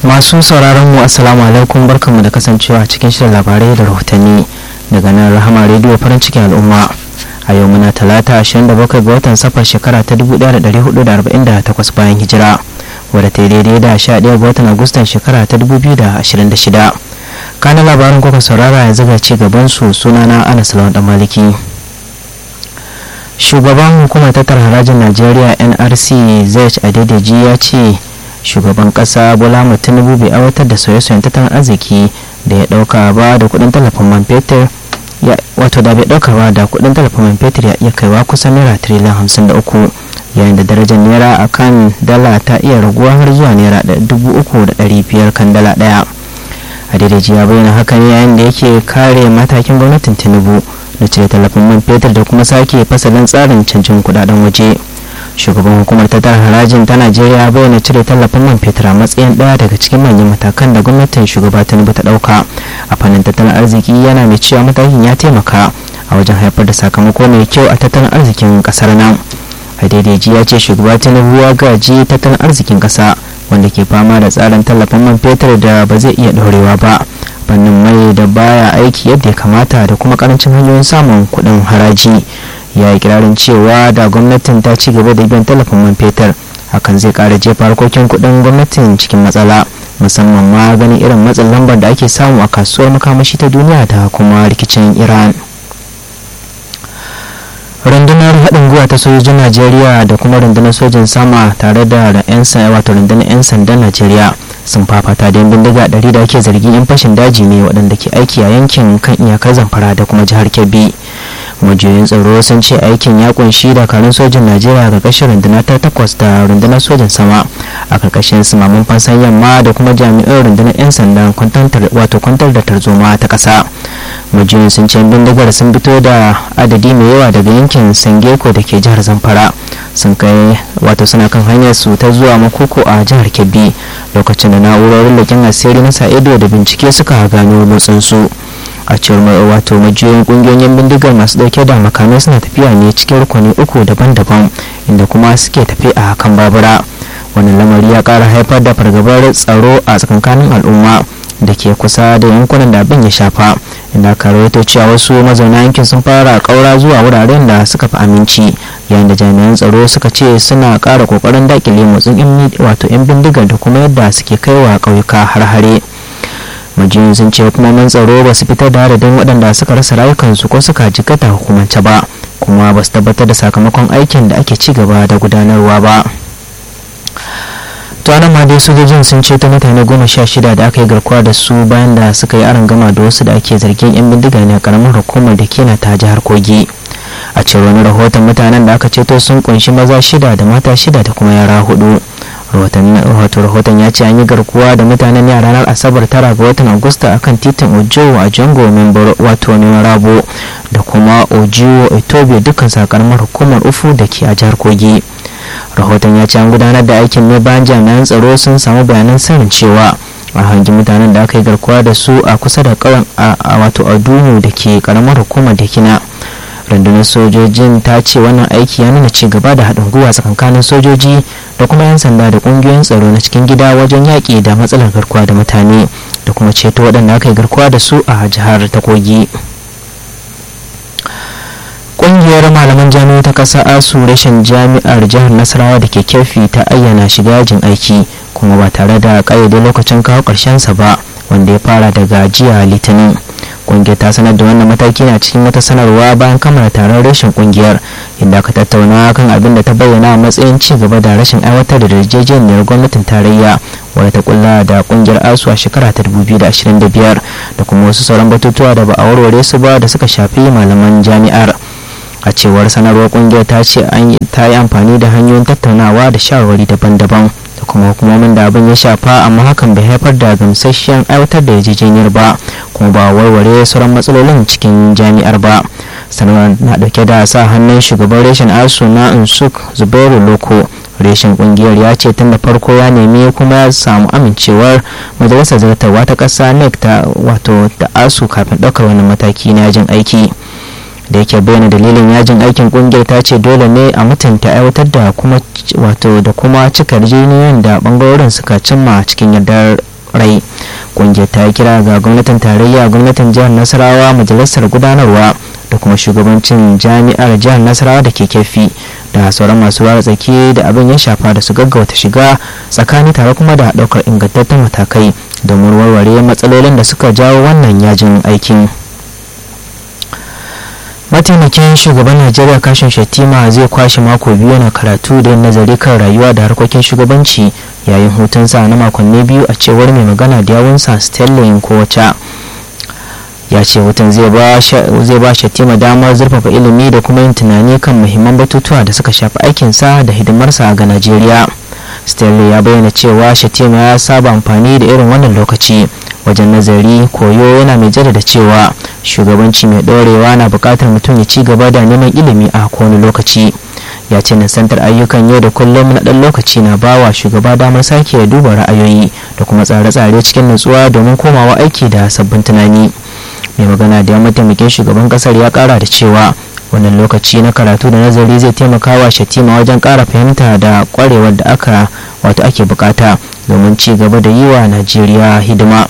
masu sauraron mu assalamu alaikum barkanmu da kasancewa cikin shirin labarai da rahotanni daga nan rahama rediyo farin cikin al'umma a yau muna talata 27 ga watan safar shekara ta 1448 bayan hijira wadda ta daidai da 11 ga watan agustan shekara ta 2026 kanan labarin kuka saurara yanzu ga ci gaban su sunana anas lawan dan maliki shugaban hukumar tattara harajin najeriya nrc zai adedeji ya ce shugaban kasa bola tinubu bai aiwatar da sauye-sauyen tattalin arziki da ya dauka ba da kudin tallafin man fetur wato da bai dauka ba da kudin tallafin man fetur ya iya kaiwa kusan naira tiriliyan hamsin da uku yayin da darajar naira a kan dala ta iya raguwa har zuwa naira dubu uku da dari biyar kan dala daya a daidaiji ya bayyana hakan yayin da yake kare matakin gwamnatin tinubu da cire tallafin man fetur da kuma sake fasalin tsarin canjin kudaden waje shugaban hukumar tattara harajin ta najeriya bayyana cire tallafin man fetur a matsayin daya daga cikin manyan matakan da gwamnatin shugaba tinubu ta dauka a fannin tattalin arziki yana mai cewa matakin ya taimaka a wajen haifar da sakamako mai kyau a tattalin arzikin kasar nan haidaiji ya ce shugaba tinubu ya gaji tattalin arzikin kasa wanda ke fama da tsarin tallafin man fetur da ba zai iya dorewa ba fannin mai da baya aiki yadda ya kamata da kuma karancin hanyoyin samun kuɗin haraji ya yi kirarin cewa da gwamnatin ta ci gaba da biyan tallafin man fetur hakan zai kara jefa harkokin kudin gwamnatin cikin matsala musamman ma ganin irin matsin lambar da ake samu a kasuwar makamashi ta duniya da kuma rikicin iran rundunar haɗin gwiwa ta sojojin najeriya da kuma rundunar sojin sama tare da yan wato rundunar 'yan sandan najeriya sun fafata da bindiga ɗari da ake zargin 'yan fashin daji ne waɗanda ke aiki a yankin kan iyakar zamfara da kuma jihar kebbi majiyoyin tsaro sun ce aikin ya kunshi dakarun sojin najeriya a ƙarƙashin rundunar ta takwas da rundunar sojin sama a ƙarƙashin sumamin fansan yamma da kuma jami'an rundunar 'yan sandan wato kwantar da tarzoma ta ƙasa majiyoyin sun ce bindigar sun fito da adadi mai yawa daga yankin sangeko da ke jihar zamfara sun kai wato suna kan hanyar su ta zuwa makoko a jihar kebbi lokacin da na'urorin leƙen asiri na sa ido da bincike suka gano motsin su a cewar wato majiyoyin kungiyoyin bindigar masu dauke da makamai suna tafiya ne cikin rukuni uku daban-daban inda kuma suke tafi a kan babura wannan lamari ya kara haifar da fargabar tsaro a tsakankanin al'umma da ke kusa da yankunan da abin ya shafa inda aka rawaito cewa wasu mazauna yankin sun fara kaura zuwa wuraren da suka fi aminci yayin da jami'an tsaro suka ce suna kara kokarin dakile motsin wato 'yan bindigar da kuma yadda suke kaiwa ƙauyuka har-hare majiyoyin sun ce hukumomin tsaro ba su fitar da adadin waɗanda suka rasa rayukansu ko suka jikata hukumance ba kuma ba su tabbatar da sakamakon aikin da ake ci gaba da gudanarwa ba to nan ma dai sojojin sun ceto mutane goma sha shida da aka yi garkuwa da su bayan da suka yi aron gama da wasu da ake zargin yan bindiga ne a karamar hukumar da ke na ta jihar kogi a cewar wani rahoton mutanen da aka ceto sun kunshi maza shida da mata shida da kuma yara hudu rahoton rahoton ya ce an yi garkuwa da mutanen ne a ranar asabar tara ga watan agusta akan titin ojo a jango member wato ne rabo da kuma ojiwo etobe dukkan sakaramar hukumar ufu da ke a jihar kogi rahoton ya ce an gudanar da aikin ne bayan jami'an tsaro sun samu bayanan sanin cewa a hangi mutanen da aka yi garkuwa da su a kusa da kawan a wato adumu da ke karamar hukumar da kina rundunar sojojin ta ce wannan aiki ya nuna ci gaba da haɗin gwiwa tsakankanin sojoji da kuma 'yan sanda da ƙungiyoyin tsaro na cikin gida wajen yaƙi da matsalar garkuwa da mutane da kuma ceto waɗanda aka yi garkuwa da su a jihar ta kogi ƙungiyar malaman jami'a ta ƙasa asu rashin jami'ar jihar nasarawa da ke kefi ta ayyana shiga yajin aiki kuma ba tare da ƙayyade lokacin kawo sa ba wanda ya fara daga jiya litinin kungiyar ta sanar da wannan mataki na cikin wata sanarwa bayan kammala taron rashin kungiyar inda aka tattauna kan abin da ta bayyana a matsayin ci gaba da rashin aiwatar da yarjejeniyar gwamnatin tarayya wadda ta kulla da kungiyar asu a shekara ta 2025 da kuma wasu sauran batutuwa da ba a warware su ba da suka shafi malaman jami'ar a cewar sanarwar kungiyar ta ce ta yi amfani da hanyoyin tattaunawa da shawarwari daban-daban da kuma hukumomin da abin ya shafa amma hakan bai haifar da gamsasshen aiwatar da yarjejeniyar ba kuma ba warware sauran matsalolin cikin jami'ar ba sanarwar na dauke da sa hannun shugaban reshen asu na insuk zubairu loko reshen kungiyar ya ce tun da farko ya nemi kuma ya samu amincewar majalisar zartarwa ta kasa nec ta wato da asu kafin ɗaukar wani mataki na yajin aiki da yake bayyana dalilin yajin aikin kungiyar ta ce dole ne a mutunta aiwatar da kuma wato da kuma cika yarjejeniyar da bangarorin suka cimma cikin yardar rai kungiyar ta yi kira ga gwamnatin tarayya gwamnatin jihar nasarawa majalisar gudanarwa da kuma shugabancin jami'ar jihar nasarawa da ke kefi da sauran masu ruwa tsaki da abin ya shafa da su gaggauta shiga tsakani tare kuma da daukar ingantattun matakai domin warware matsalolin da suka jawo wannan yajin aikin mataimakin shugaban najeriya kashin shattima zai kwashe mako biyu yana karatu da yin nazari kan rayuwa da harkokin shugabanci yayin hutunsa na makonni biyu a cewar mai magana da yawunsa sterling kowace ya ce hutun zai ba shattima damar zurfafa ilimi da kuma yin tunani kan muhimman batutuwa da suka shafi aikinsa da hidimarsa ga najeriya stanley ya bayyana cewa shatima ya saba amfani da irin wannan lokaci wajen nazari koyo yana mai jaddada cewa shugabanci mai ɗorewa na buƙatar mutum ya ci gaba da neman ilimi a kowane lokaci ya ce nisantar ayyukan yau da kullum na ɗan lokaci na bawa shugaba damar sake duba ra'ayoyi da kuma tsare-tsare cikin nutsuwa domin komawa aiki da sabbin tunani mai magana da ya mataimakin shugaban kasar ya kara da cewa wannan lokaci na karatu da nazari zai taimaka wa shatima wajen kara fahimta da kwarewar da aka wato ake bukata domin ci gaba da yi wa najeriya hidima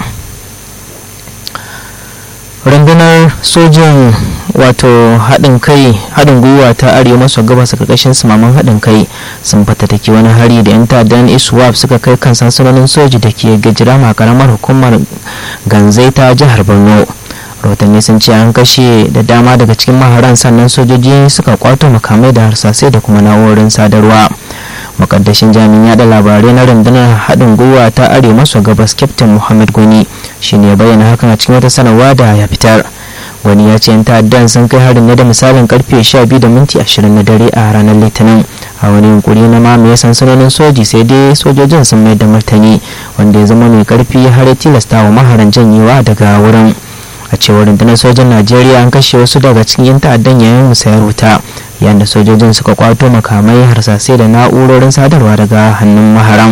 rundunar sojin wato haɗin kai haɗin gwiwa ta arewa maso gabas ƙarƙashin sumaman haɗin kai sun fatattaki wani hari da 'yan ta'addan iswap suka kai kan sansanonin soji da ke gajirama karamar hukumar ganzai ta jihar borno rahotanni sun ce an kashe da dama daga cikin maharan sannan sojoji suka kwato makamai da harsasai da kuma na'urorin sadarwa makaddashin jami'in yada labarai na rundunar haɗin gwiwa ta arewa maso gabas captain muhammad goni shine ya bayyana hakan a cikin wata sanarwa da ya fitar wani ya ce 'yan ta'addan sun kai harin ne da misalin karfe 12 da minti 20 na dare a ranar litinin a wani yunkuri na mamaye sansanonin soji sai dai sojojin sun mai da martani wanda ya zama mai karfi har ya tilasta wa maharan janyewa daga wurin a cewar rundunar sojan najeriya an kashe wasu daga cikin 'yan ta'addan yayin musayar wuta yayin da sojojin suka kwato makamai harsasai da na'urorin sadarwa daga hannun maharan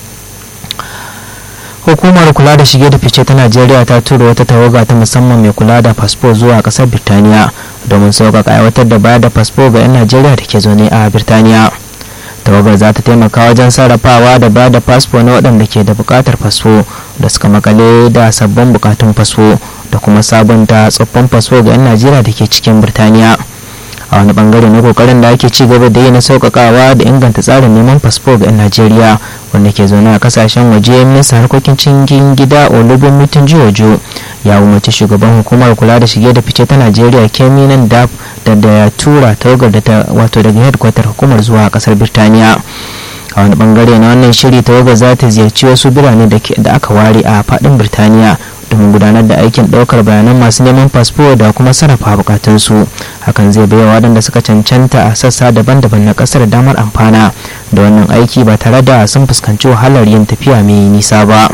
hukumar kula da shige da fice ta najeriya ta tura wata tawaga ta musamman mai kula da fasfo zuwa kasar birtaniya domin sauƙaƙa aiwatar da bayar da fasfo ga 'yan najeriya da ke zaune a birtaniya tawagar za ta taimaka wajen sarrafawa da ba da fasfo na waɗanda ke da buƙatar fasfo da suka makale da sabbin buƙatun fasfo da kuma sabunta tsoffin fasfo ga 'yan najeriya da ke cikin birtaniya a wani bangare na kokarin da ake ci gaba da yi na sauƙaƙawa da inganta tsarin neman fasfo ga 'yan najeriya wanda ke zaune a kasashen waje minista harkokin cikin gida olubin mutum jiwojo ya umarci shugaban hukumar kula da shige da fice ta najeriya kemi nan da da ya tura tawagar da ta wato daga headquarter hukumar zuwa kasar birtaniya a wani bangare na wannan shiri tawagar za ta ziyarci wasu birane da aka ware a fadin birtaniya domin gudanar da aikin daukar bayanan masu neman fasfo da kuma sarrafa bukatunsu hakan zai baiwa waɗanda suka cancanta a sassa daban-daban na ƙasar damar amfana da wannan aiki ba tare da sun fuskanci wahalar yin tafiya mai nisa ba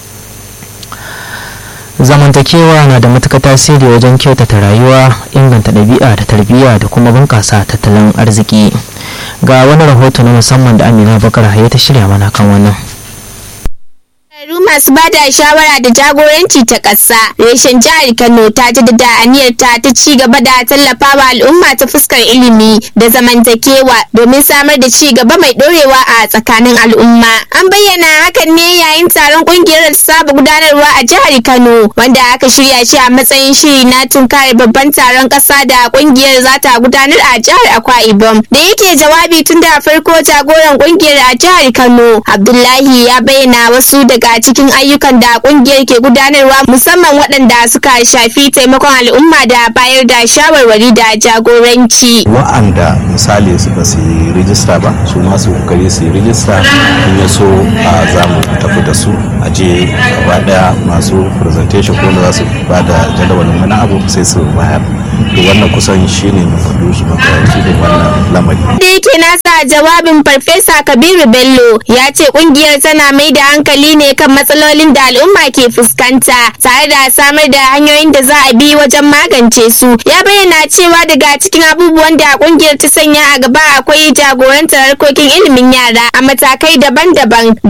zamantakewa na da matuƙar tasiri wajen kyautata rayuwa inganta ɗabi'a da tarbiyya da kuma bunƙasa tattalin arziki ga wani rahoto na musamman da amina bakar haye ta shirya mana kan wannan masu ba da shawara da jagoranci ta ƙasa reshen jihar kano ta jaddada aniyarta ta ci gaba da tallafawa al'umma ta fuskar ilimi da zamantakewa domin samar da ci gaba mai ɗorewa a tsakanin al'umma an bayyana hakan ne yayin taron ƙungiyar saba gudanarwa a jihar kano wanda aka shirya shi a matsayin shiri na tunkar babban taron ƙasa da ƙungiyar za ta gudanar a jihar akwa ibom da yake jawabi tun da farko jagoran ƙungiyar a jihar kano abdullahi ya bayyana wasu daga cikin ayyukan da kungiyar ke gudanarwa musamman waɗanda suka shafi taimakon al'umma da bayar da shawarwari da jagoranci. Wa'anda misali su ba su yi rijista ba su ma su kokari su yi rijista in ya so a za mu tafi da su a je gaba daya masu presentation ko za su ba da jadawalin wani abu sai su bayar. To wannan kusan shi ne mafaɗu makaranci da wannan lamari. Da yake nasa jawabin Farfesa Kabiru Bello ya ce kungiyar tana mai da hankali ne kan matsalolin da al'umma ke fuskanta tare da samar da hanyoyin da za a bi wajen magance su ya bayyana cewa daga cikin abubuwan da kungiyar ta sanya a gaba akwai jagorantar harkokin ilimin yara a matakai daban-daban da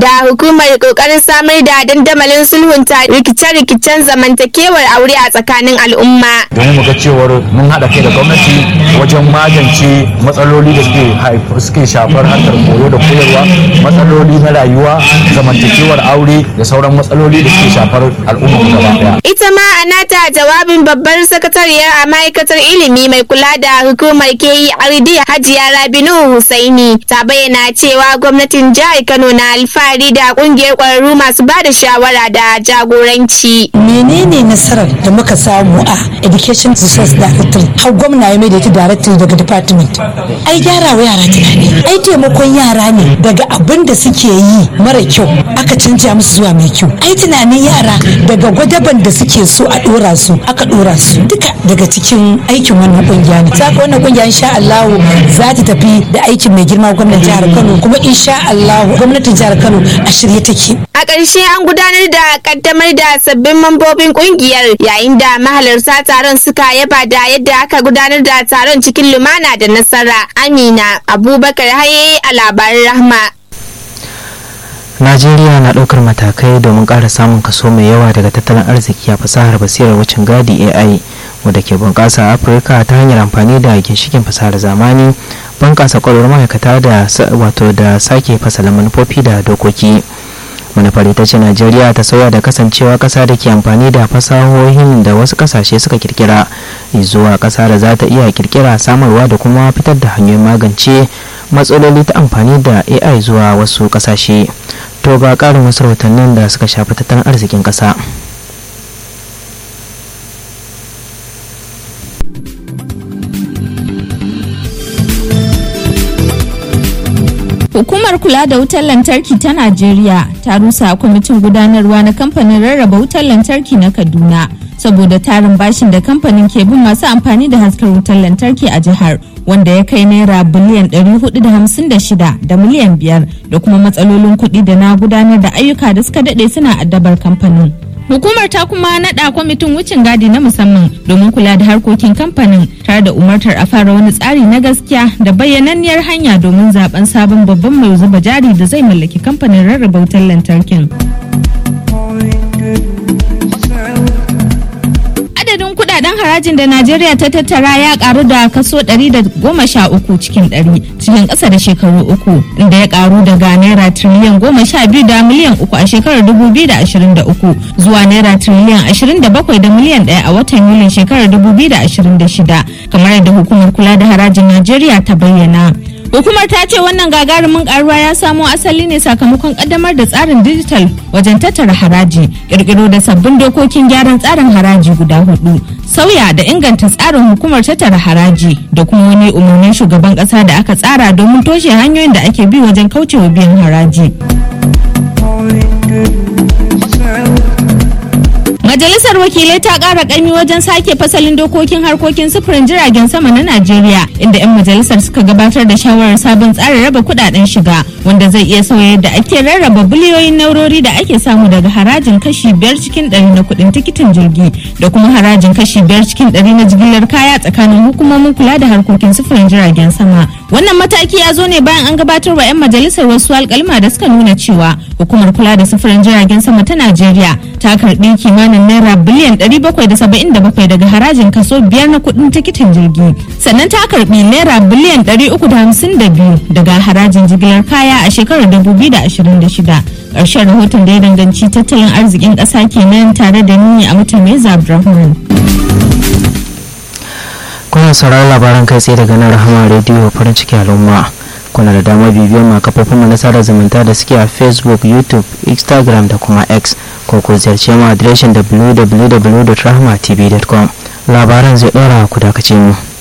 da hukumar kokarin samar da dandamalin sulhunta rikice-rikicen zamantakewar aure a tsakanin al'umma. domin mu ga cewar mun haɗa kai da gwamnati wajen magance matsaloli da suke suke shafar harkar koyo da koyarwa matsaloli na rayuwa zamantakewar aure da sauran matsaloli da suke shafar al'umma gaba daya Ita ma a nata jawabin babbar sakatariyar a ma'aikatar ilimi mai kula da hukumar keyi ardi hajiya rabinu husaini ta bayyana cewa gwamnatin jihar kano na alfahari da kungiyar kwararru masu ba da shawara da jagoranci. menene nasarar da muka samu a education resource directory har gwamna ya mai da ita directory daga department ai gyara wa yara tunani ai taimakon yara ne daga abin da suke yi mara kyau aka canja musu zuwa mai kyau ai tunanin yara daga gwadaban da suke so a dora su aka dora su duka daga cikin aikin wannan kungiya ne saka wannan kungiya insha Allah za ta tafi da aikin mai girma gwamnatin jihar Kano kuma insha Allah gwamnatin jihar Kano a shirye take A ƙarshe an gudanar da kaddamar da sabbin mambobin kungiyar yayin da mahalarta taron suka yaba da yadda aka gudanar da taron cikin lumana da nasara. Amina Abubakar Haye a labarin Rahma. najeriya na ɗaukar matakai domin ƙara samun kaso mai yawa daga tattalin arziki a fasahar basirar wucin gadi ai wadda ke bunƙasa a afirka ta hanyar amfani da ginshikin fasahar zamani bunƙasa ƙwararrun ma'aikata da wato da sake fasalin manufofi da dokoki manufar ita ce najeriya ta sauya da kasancewa ƙasa da ke amfani da fasahohin da wasu ƙasashe suka kirkira zuwa ƙasa da za ta iya kirkira samarwa da kuma fitar da hanyoyin magance matsaloli ta amfani da ai zuwa wasu ƙasashe to ga ƙarin wasu rahotannin da suka shafi tattalin arzikin ƙasa Hukumar kula da wutar lantarki ta Najeriya ta rusa kwamitin gudanarwa na kamfanin rarraba wutar lantarki na Kaduna saboda tarin bashin da kamfanin ke bin masu amfani da haskar wutar lantarki a jihar wanda ya kai naira biliyan 456 da miliyan 5 da kuma matsalolin kuɗi da na gudanar da ayyuka da suka daɗe suna addabar kamfanin. Hukumar ta kuma naɗa kwamitin wucin gadi na musamman domin kula da harkokin kamfanin tare da umartar a fara wani tsari na gaskiya da bayyananniyar hanya domin zaben sabon babban mai zuba jari da zai mallaki kamfanin rarraba wutar lantarkin. adadin kudaden harajin da Najeriya ta tattara ya karu da kaso 113 cikin 100 cikin ƙasa da shekaru uku inda ya karu daga naira triliyan 12 da miliyan uku a shekarar 2023 zuwa naira triliyan 27 da miliyan 1 a watan Yulin shekarar 2026 kamar yadda hukumar kula da harajin Najeriya ta bayyana. Hukumar ta ce wannan gagarumin karuwa ya samo asali ne sakamakon kaddamar da tsarin digital wajen tattara haraji, kirkiro da sabbin dokokin gyaran tsarin haraji guda hudu, sauya da inganta tsarin hukumar tattara haraji da kuma wani umarnin shugaban kasa da aka tsara domin toshe hanyoyin da ake bi wajen kaucewa biyan haraji. Majalisar wakilai ta ƙara ƙaimi wajen sake fasalin dokokin harkokin sufurin jiragen sama na Najeriya inda 'yan majalisar suka gabatar da shawarar sabon tsarin raba kudaden shiga wanda zai iya sauya yadda ake rarraba biliyoyin naurori da ake samu daga harajin kashi biyar cikin ɗari na kuɗin tikitin jirgi da kuma harajin kashi biyar cikin ɗari na jigilar kaya tsakanin hukumomin kula da harkokin sufurin jiragen sama. Wannan mataki ya zo ne bayan an gabatar wa 'yan majalisar wasu alƙalma da suka nuna cewa hukumar kula da sufurin jiragen sama ta Najeriya ta karɓi kimanin naira biliyan 777 daga harajin kaso biyar na kudin tikitin jirgi sannan ta karbi naira biliyan 352 daga harajin jigilar kaya a shekarar 2026 ƙarshen rahoton da ya danganci tattalin arzikin ƙasa kenan tare da ni a mutum mai abdulrahman kuna sauraron labaran kai tsaye daga nan rahama rediyo farin ciki al'umma kuna da damar bibiyar ma kafofin mu na sada zumunta da suke a facebook youtube instagram da kuma x ko ku ziyarce mu adireshin www.rahmatv.com labaran zai ɗora ku dakace mu